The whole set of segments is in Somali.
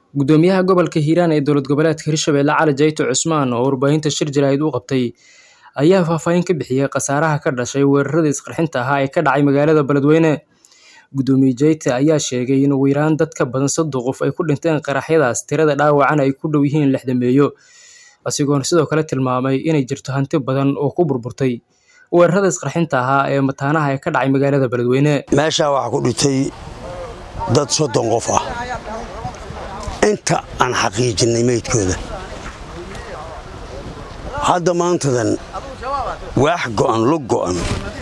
Gudoomiyaha gobolka Hiiraan ee dowlad goboleedka Hirshabelle Cali Jayto Cusmaan oo warbaahinta shir jaraa'id u qabtay ayaa faahfaahin ka bixiyay khasaaraha ka dhashay weeraradii isqarxinta ahaa ee ka dhacay magaalada Beledweyne. Gudoomiye Jayte ayaa sheegay in ugu yaraan dad ka badan soddon qof ay ku dhinteen qaraxyadaas tirada dhaawacana ay ku dhow yihiin lixdameeyo, isagoona sidoo kale tilmaamay inay jirto hanti badan oo ku burburtay weerarada isqarxinta ahaa ee mataanaha ee ka dhacay magaalada Beledweyne. meeshaa waxaa ku dhintay dad soddon qof ah inta aan xaqiijinnay meydkooda hadda maantadan waax go'an lug go'an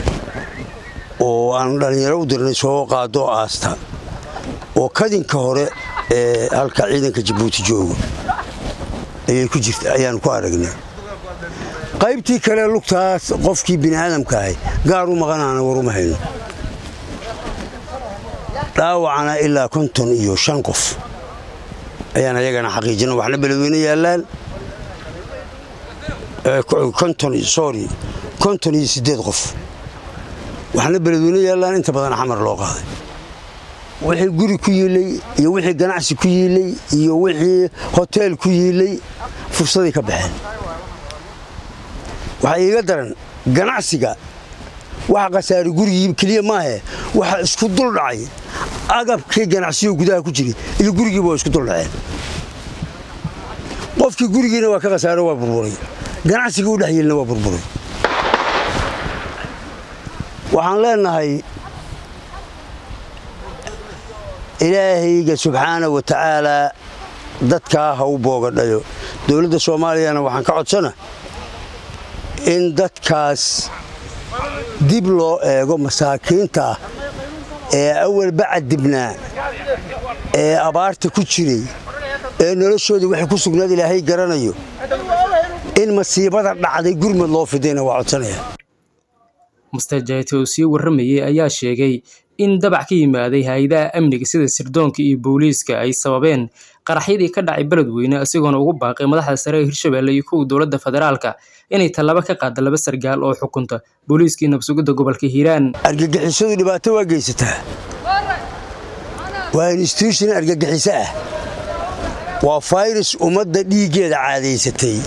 oo aan dhallinyaro u dirnay soo qaado aasta oo kadinka hore ee halka ciidanka jabuuti joogo ayay ku jirta ayaan ku aragnay qaybtii kale lugtaas qofkii bini'aadamka ahay gaar u maqanaana waruma hayno dhaawacana ilaa konton iyo shan qof ayaan ayagana xaqiijina waxna beledweyne yaallaan sorry konton iyo siddeed qof waxna beledweyne yaallaan inta badan xamar loo qaaday wixii guri ku yiilay iyo wixii ganacsi ku yiilay iyo wixii hoteel ku yiilay fursaday ka baxeen waxaa iiga daran ganacsiga waxa khasaari gurigii keliya maahe waxa isku dul dhacay agabkii ganacsiyo gudaha ku jiray iyo gurigiiba waa isku dul dhaceen qofkii gurigiina waa ka khasaaro waa burburay ganacsigii u dhex yeelina waa burburay waxaan leenahay ilaahayga subxaana wa tacaalaa dadkaa ha u boogadhayo dowladda soomaaliyana waxaan ka codsana in dadkaas dib loo eego masaakiinta ah ee awalba cadibnaa ee abaarta ku jiray ee noloshoodii waxay ku sugnaad ilaahay garanayo in masiibada dhacday gurmad loo fidayna waa codsanaya Mr. Jayte oo sii warramayay ayaa sheegay in dabac ka yimaaday hay'adaha amniga sida sirdoonka iyo booliiska ay sababeen qaraxyadii ka dhacay Beledweyne isagoona ugu baaqay madaxda sare ee Hirshabelle iyo kuwa dowladda federaalka inay tallaabo ka qaado laba sargaal oo xukunta booliiska iyo nabsugidda gobolka Hiiraan. argagixisadu dhibaato waa geysataa waa institution argagixiso ah waa fayrus ummadda dhiiggeeda caadaysatay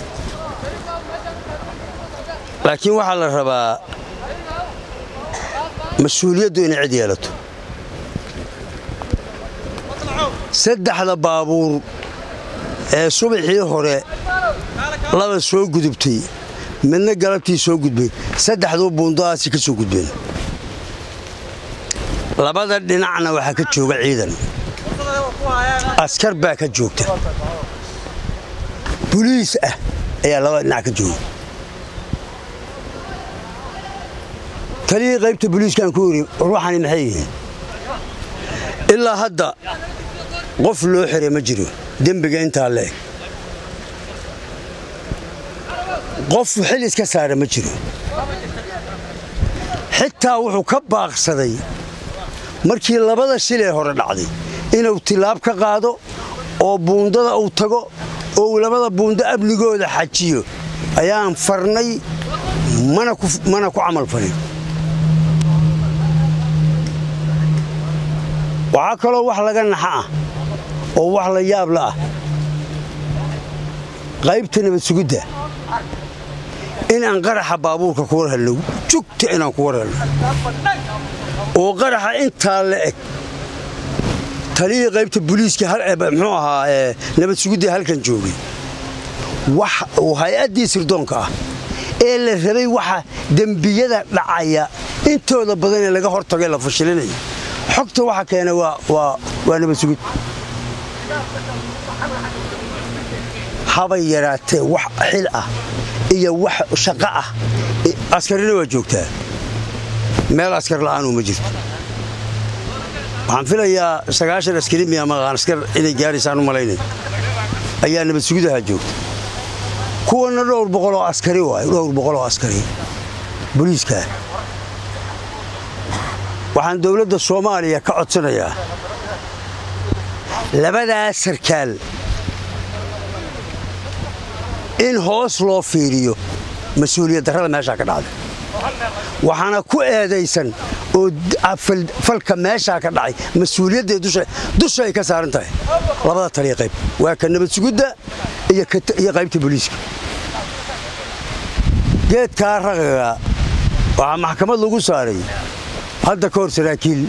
laakiin waxaa la rabaa mas-uuliyaddu inay cid yeelato saddexda baabuur ee subaxii hore laba soo gudubtay midna galabtii soo gudbay saddexduu buundadaasi ka soo gudbeen labada dhinacna waxaa ka jooga ciidan askar baa ka joogta buliis ah ayaa labada dhinac ka jooga taliyii qaybta buliiskaan ku yidhi ruuxani maxay yihiin ilaa hadda qof loo xiray ma jiro dembiga intaa leeg qof xil iska saara ma jiro xitaa wuxuu ka baaqsaday markii labada shil ee hore dhacday inuu tilaab ka qaado oo buundada uu tago oo uu labada buundo amnigooda xajiyo ayaan farnay mana ku camal farin waxaa kaloo wax laga naxa ah oo wax la yaabla ah qaybta nabad sugidda in aan qaraxa baabuurka ku war helno jugta inaan ku war helno oo qaraxa intaa la eg taliyii qaybta buliiska muxuu ahaa nabad sugidda halkan joogay uu hay-addii sirdoonka ah ee la rabay waxa dembiyada dhacaya intooda badan ee laga hortagay la fashilinaya xogta waxa keena waa nabad sugid habay yaraatee wax xil ah iyo wax shaqo ah askarina waa joogtaa meel askar la'aanuu ma jirto waxaan filayaa sagaashan askari miya maqaan askar inay gaaraysaan u malaynay ayaa nabad sugidaha joogta kuwana dhowr boqoloo askari waay dhowr boqoloo askari booliiskaa waxaan dowladda soomaaliya ka codsanayaa labadaas sarkaal in hoos loo fiiriyo mas-uuliyad darrada meeshaa ka dhacday waxaana ku eedaysan oo falka meeshaa ka dhacay mas-uuliyadday dusha ay ka saaran tahay labada taliya qayb waa ka nabad sugudda iyo qaybta booliiska geedkaa raqaga waxaa maxkamad lagu saaray hadda ka hor saraakiil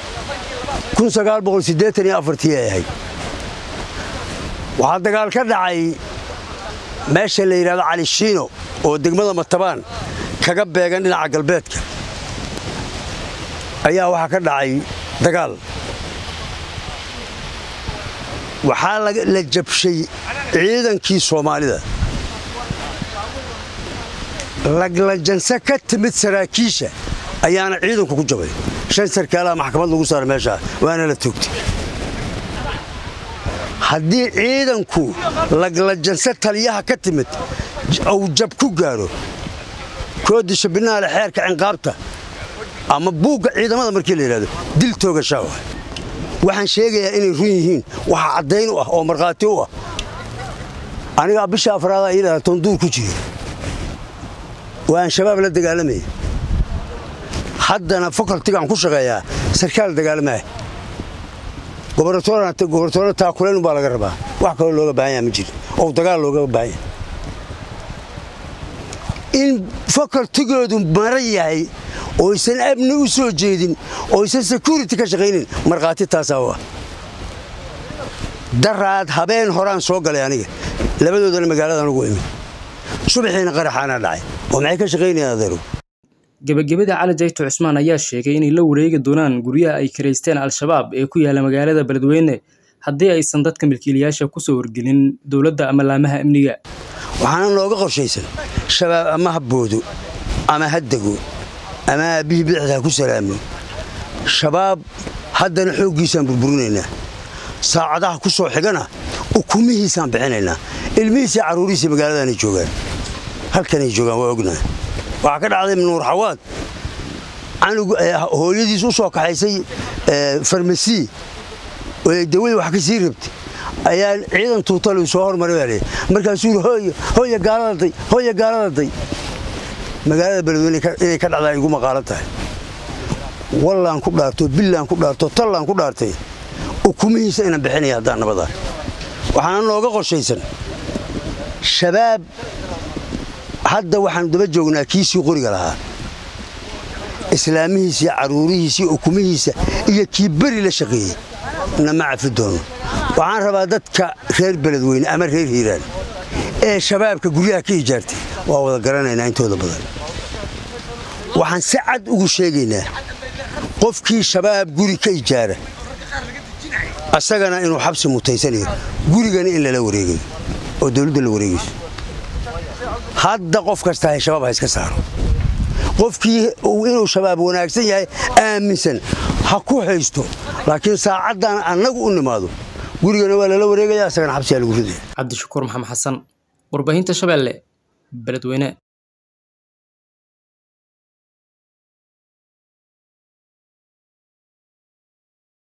ay ahayd waxaa dagaal ka dhacay meesha la yidhahdo cali shiino oo degmada matabaan kaga beegan dhinaca galbeedka ayaa waxaa ka dhacay dagaal waxaa la jabshay ciidankii soomaalida laglajanse ka timid saraakiisha ayaana ciidanku ku jabay shan sarkaalaha maxkamad lagu saaray meeshaa waana la toogtay haddii ciidanku laglajanse taliyaha ka timid uu jab ku gaaro koodisha binaale xeerka cinqaabta ama buugga ciidamada markii la yidhahdo dil toogashaa wa waxaan sheegayaa inay run yihiin waxa caddayn u ah oo markhaati u ah anigaa bisha afraada iyadhaha tonduur ku jira waan shabaab la dagaalamaya haddana fakaltigaan ku shaqeeyaa sarkaal dagaalamaah gobornatoorna taakulayn baa laga rabaa wax kaloo looga baahan yaha ma jiro oo dagaal looga baahan yahay in fakaltigoodu mara yahay oysan amni u soo jeedin oysan security ka shaqaynin markhaati taasaa u ah daraad habeen horaan soo galay aniga labadoodana magaaladan ugu imid subaxiina qaraxaana dhacay oo maxay ka shaqaynayaan adeerow gebagabada cali jayto cusmaan ayaa sheegay inay la wareegi doonaan guryaha ay karaysteen al-shabaab ee ku yaalla magaalada beledweyne haddii aysan dadka milkiilayaasha ku soo wargelin dowladda ama laamaha amniga waxaana nooga qorshaysan shabaab ama ha boodo ama ha dego ama aabbihii bidixda ha ku salaamo shabaab haddana xooggiisaan burburinaynaa saacadaha ku soo xigana ukumihiisaan bixinaynaa ilmihiisii carruurihiisii magaaladaanay joogaan halkanay joogaan waa ognaha waxaa ka dhacday nuur xawaad hooyadiis u soo kaxaysay farmasi dawadii wax ka sii rabtay ayaa ciidan tuutale soo hormaray baa leey markaasuu yidhi hooyo hooya gaaladaday hooya gaaladaday magaalada beledweyne inay ka dhacdaa igu maqaalan tahay wallaan ku dhaarto billaan ku dhaarto tallaan ku dhaartay ukumihiisa inaan bixinaya haddaan nabadaa waxaana nooga qorshaysan shabaab hadda waxaanu daba joognaa kiisii qoriga lahaa islaamihiisii carruurihiisii ukumihiisa iyo kii beri la shaqeeyey nama cafi doono waxaan rabaa dadka reer beledweyne ama reer hiiraan ee shabaabka guryaha ka ijaartay waa wada garanaynaa intooda badan waxaan si cad ugu sheegaynaa qofkii shabaab guri ka ijaara asagana inuu xabsi mutaysanayo gurigana in lala wareegayo oo dowladda la wareegayso hadda qof kasta hay shabaab ha iska saaro qofkii inuu shabaab wanaagsan yahay aaminsan ha ku haysto laakiin saacaddan annagu u nimaado gurigana waa lala wareegaya asagana xabsiyaa lagu ridaya cabdishakuur maxamed xasan warbaahinta shabeelle beledweyne